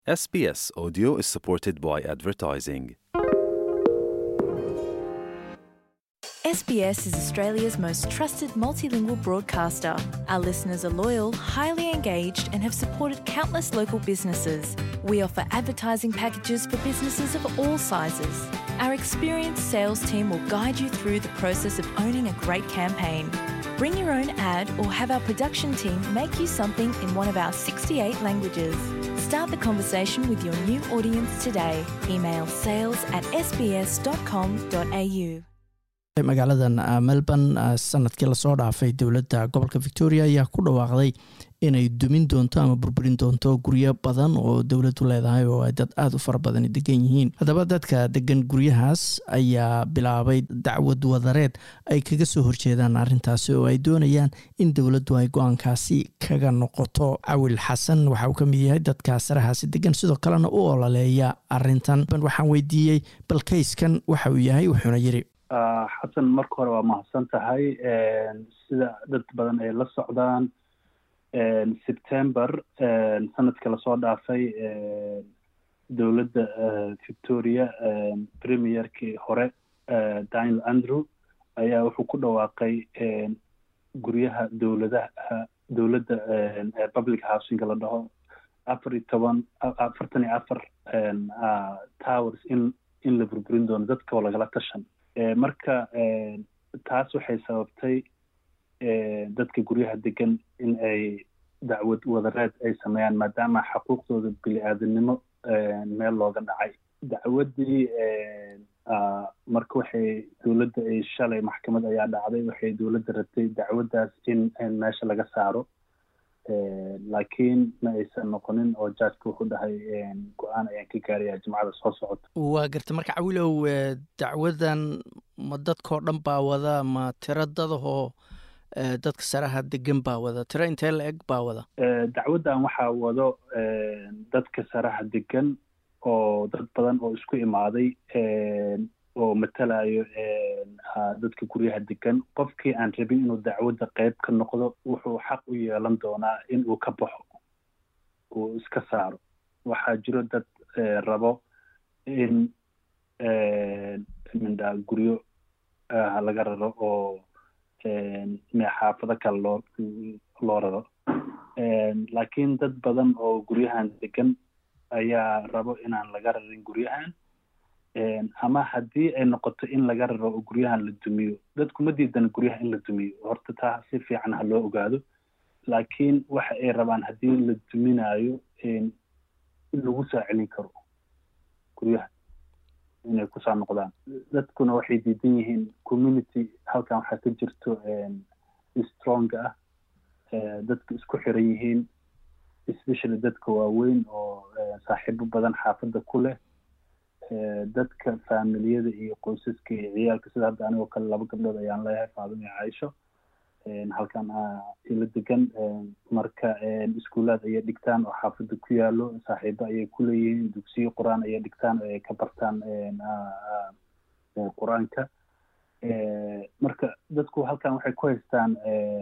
SBS Audio is supported by advertising. SBS is Australia's most trusted multilingual broadcaster. Our listeners are loyal, highly engaged, and have supported countless local businesses. We offer advertising packages for businesses of all sizes. Our experienced sales team will guide you through the process of owning a great campaign. Bring your own ad or have our production team make you something in one of our 68 languages. Start the conversation with your new audience today. Email sales at sbs.com.au. magaaladan melbourne sanadkii lasoo dhaafay dowladda gobolka victoria ayaa ku dhawaaqday inay dumin doonto ama burburin doonto guryo badan oo dowladdu leedahay oo ay dad aada u fara badani degan yihiin haddaba dadka degan guryahaas ayaa bilaabay dacwad wadareed ay kaga soo horjeedaan arrintaasi oo ay doonayaan in dowladdu ay go-aankaasi kaga noqoto cawil xasan waxa uu ka mid yahay dadka sarahaasi degan sidoo kalena u ololeeya arintan waxaan weydiiyey balkayskan waxa uu yahay wuxuuna yiri xasan marka hore waa mahadsan tahay sida dad badan ay la socdaan september sanadka lasoo dhaafay dowladda victoria premierkii hore daniel andrew ayaa wuxuu ku dhawaaqay guryaha dowladaha dowladda public housing la dhaho afar iyo toban afartan iyo afar towers in in la burburin doono dadka oo lagala tashan marka taas waxay sababtay dadka guryaha degan in ay dacwad wadareed ay sameeyaan maadaama xaquuqdooda bili-aadamnimo meel looga dhacay dacwaddii marka waxay dowladda ay shalay maxkamad ayaa dhacday waxay dowladda rabtay dacwaddaas in meesha laga saaro laakiin ma aysan noqonin oo jaajka wuxuu dhahay go-aan ayaan ka gaaraya jimcada soo socota waa garta marka cawilow dacwadan ma dadkao dhan baa wada ma tiro dadahoo dadka saraha degan baa wada tiro intee la eg baa wada dacwaddan waxaa wado dadka saraha degan oo dad badan oo isku imaaday oo matalayo dadka guryaha degan qofkii aan rabin inuu dacwadda qeyb ka noqdo wuxuu xaq u yeelan doonaa in uu ka baxo uu iska saaro waxaa jiro dad rabo in mindha guryo laga raro oo xaafado kale loo loo raro laakiin dad badan oo guryahan degan ayaa rabo inaan laga rarin guryahan ama haddii ay noqoto in laga raro oo guryahan la dumiyo dadku ma diidana guryaha in la dumiyo horta taa si fiican ha loo ogaado laakiin waxa ay rabaan haddii la duminayo in lagu soo celin karo guryaha inay kusoo noqdaan dadkuna waxay diidan yihiin community halkan waxaa ka jirto strong ah dadka isku xiran yihiin especially dadka waaweyn oo saaxiibo badan xaafadda ku leh dadka faamiliyada iyo qoysaska iyo ciyaalka sida hadda anigoo kale laba gabdhood ayaan leeyahay faadima iyo caaisho halkan ila degan marka iskuulaad ayay dhigtaan oo xaafadda ku yaalo saaxiibo ayay ku leeyihiin dugsiyo qur-aan ayay dhigtaan oo ay ka bartaan qur-aanka marka dadku halkan waxay ku haystaan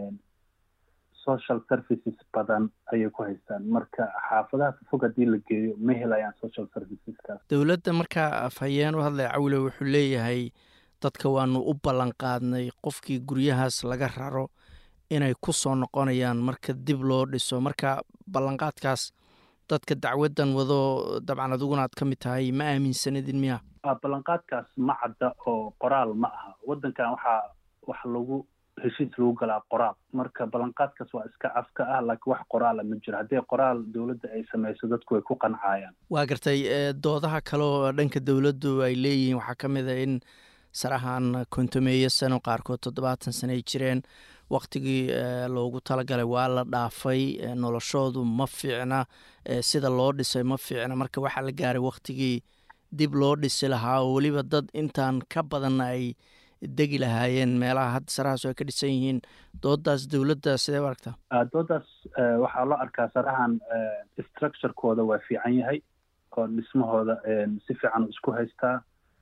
social services badan ayay ku haystaan marka xaafadaha fog haddii la geeyo ma helayaan social serviceskaas dowladda markaa afhayeen u hadlaya cawile wuxuu leeyahay dadka waanu u ballan qaadnay qofkii guryahaas laga raro inay ku soo noqonayaan marka dib loo dhiso marka ballanqaadkaas dadka dacwaddan wado dabcan adiguna aad ka mid tahay ma aaminsanidin miya ballanqaadkaas ma cadda oo qoraal ma aha waddankan waxaa wax lagu heshiis lagu galaa qoraal marka ballanqaadkaas waa iska afka ah laakiin wax qoraala ma jiro haddii qoraal dowladda ay samayso dadku way ku qancayaan waa gartay doodaha kale oo dhanka dowladdu ay leeyihiin waxaa ka mid a in sarahan kontomeeyo sano qaarkood toddobaatan sano ay jireen waktigii loogu talagalay waa la dhaafay noloshoodu ma fiicna sida loo dhisay ma fiicna marka waxaa la gaaray waktigii dib loo dhisi lahaa oo weliba dad intaan ka badanna ay degi lahaayeen meelaha hadda sarahaas ay ka dhisan yihiin doodaas dowladda sidee u aragtaa doodaas waxaa loo arkaa sarahan structurekooda waa fiican yahay oo dhismahooda si fiican isku haystaa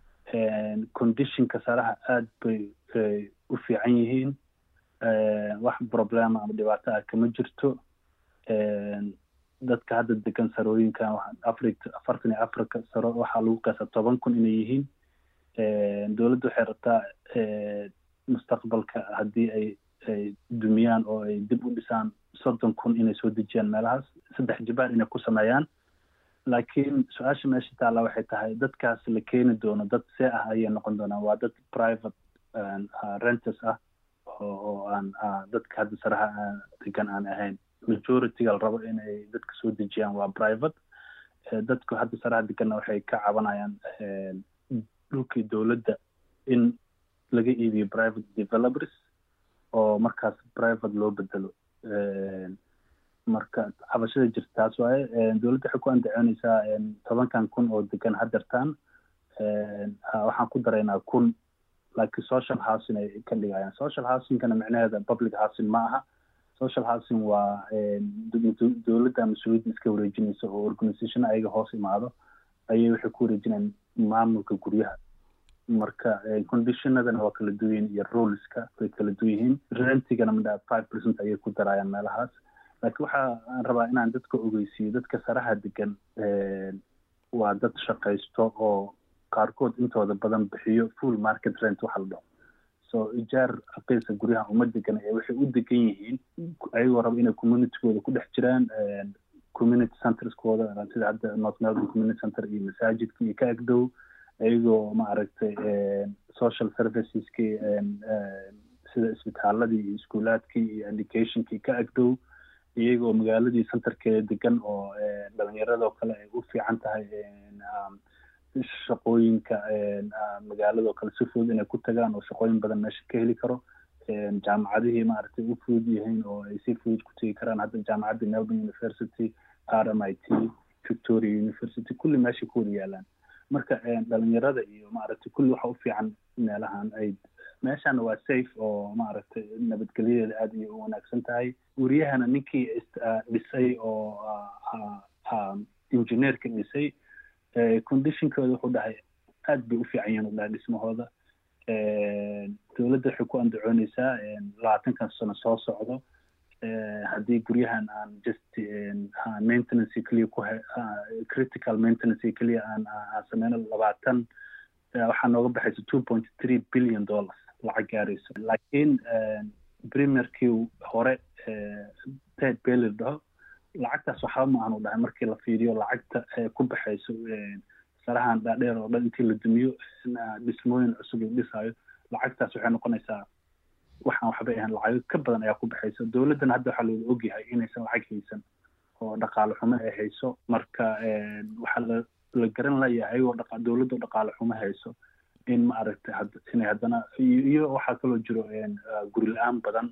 conditionka saraha aada bay u fiican yihiin wax problema ama dhibaato ah kama jirto dadka hadda degan sarooyinkan africa afartan iyo africa saro waxaa lagu qaasa toban kun inay yihiin dowladda waxay rabtaa mustaqbalka haddii ay ay dumiyaan oo ay dib u dhisaan soddon kun inay soo dejiyaan meelahaas saddex jibaar inay ku sameeyaan laakiin su-aasha meesha taalla waxay tahay dadkaas la keeni doono dad see ah ayay noqon doonaan waa dad private renters ah oo aan dadka hadda saraha degan aan ahayn majorityga la rabo inay dadka soo dejiyaan waa private dadku hadda saraha deganna waxay ka cabanayaan dhulkii dowladda in laga iibiyo private developers oo markaas private loo bedelo marka cabashada jirta taas waaye dowladda waxay ku andacoonaysaa tobankan kun oo degan hadeertaan waxaan ku daraynaa kun laakiin social housing ay ka dhigayaan social housingkana micnaheeda public housing ma aha social housing waa dowladda mas-uuliyadda iska wareejinaysa oo organisation ayaga hoos imaado ayay waxay ku wareejinayaan maamulka guryaha marka conditionadana waa kala duwan yihiin iyo ruleska way kala duwan yihiin rentigana midha five percent ayay ku darayaan meelahaas laakiin waxaan rabaa inaan dadka ogeysiiyo dadka saraha degan waa dad shaqaysto oo qaarkood intooda badan bixiyo full market rent waxa la dhaho so ijaar aqeysa guryaha uma degan ee waxay u degan yihiin ayagoo raba inay communitygooda ku dhex jiraan community centerskooda sida hadda north melbourne community center iyo masaajidka iyo ka agdow ayagoo maaragtay social serviceski sida isbitaaladii iyo iskuulaadkii iyo educationkii ka agdow iyagoo magaaladii centerkeeda degan oo dhalinyaradoo kale ay u fiican tahay shaqooyinka magaaladoo kale si fudud inay ku tagaan oo shaqooyin badan meesha ka heli karo jaamacadihii maaragtay u fudud yihiin oo ay si fudud ku tegi karaan hadda jaamacadda melbourne university r m i t victoria university kulli meesha ku wada yaalaan marka dhalinyarada iyo maaragtay kulli waxa u fiican meelahan ay meeshana waa safe oo maaragtay nabadgelyadeeda aad iyo u wanaagsan tahay guryahana ninkii dhisay oo engineerka dhisay conditionkooda wuxuu dhahay aad bay u fiican yihiin u dhahay dhismahooda dowladda waxay ku andacoonaysaa labaatankan sano soo socdo haddii guryahan aan just maintenance keliya ku critical maintenance keliya aan aan sameyno labaatan waxaa nooga baxaysa two point three billion dollars lacag gaarayso laakiin premierkii hore ted bailey dhaho lacagtaas waxba ma aanu dhahay markii la fiiriyo lacagta ku baxayso sarahan dhaadheer oo dhan intii la dumiyo dhismooyin cusub la dhisaayo lacagtaas waxay noqonaysaa waxaan waxbay ahayn lacago ka badan ayaa ku baxaysa dowladdana hadda waxaa looga ogyahay inaysan lacag haysan oo dhaqaale xumo ay hayso marka waxaa la la garan layahay oo dhaqa dowladda oo dhaqaale xumo hayso in ma aragtay inay haddana iyo waxaa kaloo jiro guri la-aan badan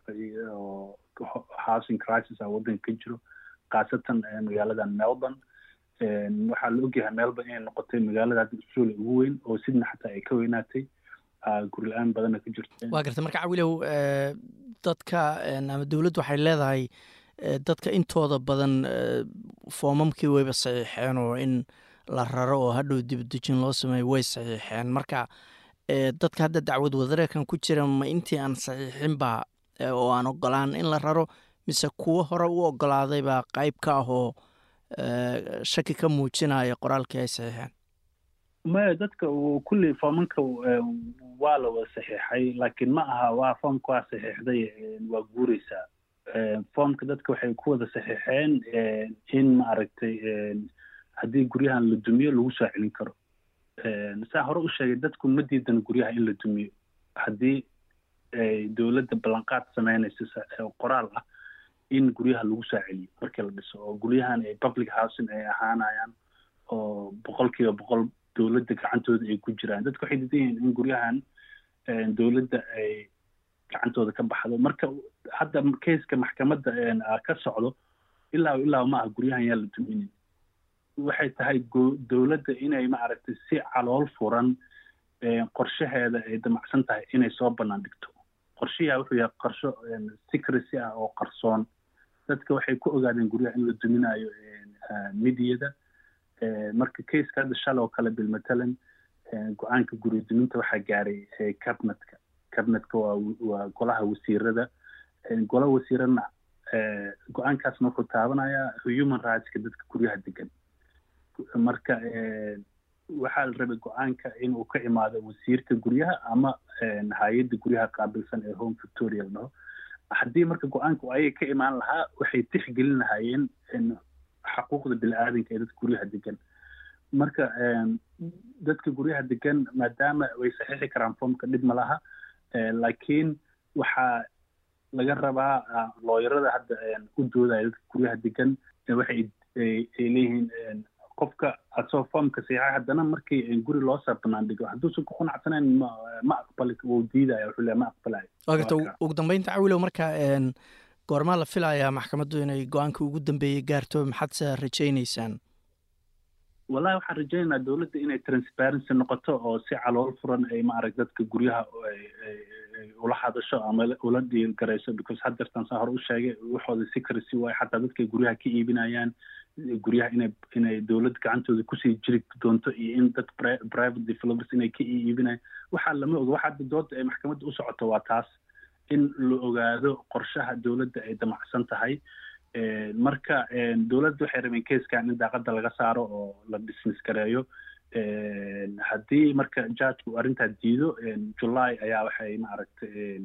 oo housing crisis a waddanka ka jiro khaasatan magaaladan melbourne waxaa la ogyahay melbourne inay noqotay magaalada hadda australia ugu weyn oo sidna xataa ay ka weynaatay guri la-aan badanna ka jirto waa garta marka cawilow dadka ama dowladdu waxay leedahay dadka intooda badan foomamkii wayba saxiixeen oo in la raro oo hadhow dibadejin loo sameeyo way saxiixeen marka dadka hadda dacwad wadareerkan ku jira ma intii aan saxiixinba oo aan ogolaan in la raro mise kuwo hore u ogolaaday baa qayb ka ah oo shaki ka muujinaya qoraalkii ay saxiixeen maya dadka kulli foomanka waa la wada saxiixay laakiin ma aha waa foomka waa saxiixday waa guureysaa foomka dadka waxay ku wada saxiixeen in maaragtay haddii guryahan la dumiyo lagu soo celin karo saa hore u sheegay dadku ma diidan guryaha in la dumiyo haddii dowladda ballanqaad sameynaysa qoraal ah in guryaha lagu soo celiyo markii la dhiso oo guryahan ay public housing ay ahaanayaan oo boqolkiiba boqol dowladda gacantooda ay ku jiraan dadku waxay diidan yihiin in guryahan dowladda ay gacantooda ka baxdo marka hadda keiska maxkamadda ka socdo ilaa ilaa ma aha guryahan yaa la duminin waxay tahay dowladda inay maaragtay si calool furan qorshaheeda ay damacsan tahay inay soo bannaan dhigto qorshayaa wuxuu yahay qorsho secrecy ah oo qarsoon dadka waxay ku ogaadeen guryaha in la duminayo midiyada marka keiska hadda shalay oo kale bilmatalan go-aanka guri duminta waxaa gaaray cabinetka cabinetka waa waa golaha wasiirada gola wasiirana go-aankaasna wuxuu taabanayaa human rightska dadka guryaha degan marka waxaa la rabay go-aanka inuu ka imaado wasiirka guryaha ama hay-adda guryaha qaabilsan ee home victoria la dhaho haddii marka go-aanka ayaga ka imaan lahaa waxay tixgelin lahaayeen xaquuqda bini-aadanka ee dadka guryaha degan marka dadka guryaha degan maadaama way saxiixi karaan foomka dhib ma laha laakiin waxaa laga rabaa looyarada hadda u doodaya dadka guryaha degan waxay ay leeyihiin qofka asoo foomka saxiixay haddana markii guri loo saa banaandhigo hadduusan ku qanacsanayn ma ma aqbali wuu diidaya wuxuu leeya ma aqbalayo waagata ugu dambeynta cawilow marka goormaa la filayaa maxkamaddu inay go-aanka ugu dambeeyey gaarto maxaadse rajaynaysaan wallahi waxaan rajaynaynaa dowladda inay transparency noqoto oo si calool furan ay maarag dadka guryaha ula hadasho ama ula dhiirgarayso because haddeertan saa hore u sheegay waxooda secrecy waayo xataa dadkay guryaha ka iibinayaan guryaha inay inay dowlad gacantooda kusii jiri doonto iyo in dad private developers inay ka iibinayaan waxaa lama oga waxa hadda dooda ay maxkamadda u socoto waa taas in la ogaado qorshaha dowladda ay damacsan tahay marka dowladda waxay rabeen keeskan in daaqada laga saaro oo la dismiss gareeyo haddii marka judgku arrintaa diido july ayaa waxay maaragtay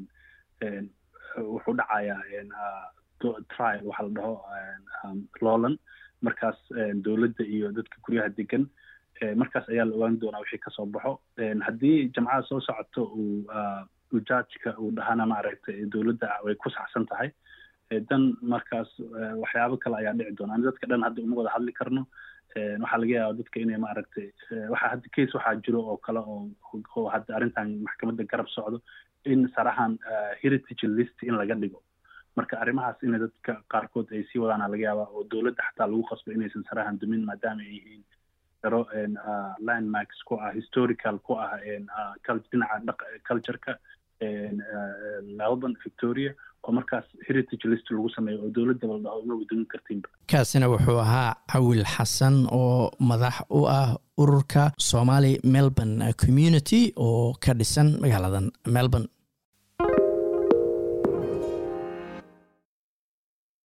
wuxuu dhacayaa trial waxa la dhaho lowland markaas dowladda iyo dadka guryaha degan markaas ayaa la ogaan doonaa wixii kasoo baxo haddii jamcada soo socoto uu judgeka uu dhahana maaragtay dowladda way ku saxsan tahay dan markaas waxyaabo kale ayaa dhici doona ani dadka dhan hadda uma wada hadli karno waxaa laga yaaba dadka inay maaragtay waxaa hadda case waxaa jiro oo kale oo oo hadda arrintan maxkamadda garab socdo in sarahan heritage list in laga dhigo marka arrimahaas inay dadka qaarkood ay sii wadaana laga yaaba oo dowladda xataa lagu qasbo inaysan sarahan dumin maadaama ay yihiin daro landmarks ku ah historical ku ah dhinaca cultureka melbourne victoria oo markaas heritage list lagu sameeyo oo dowladda la dhaho uma wadumin kartiinba kaasina wuxuu ahaa cawil xasan oo madax u ah ururka somali melbourne community oo ka dhisan magaaladan melbourne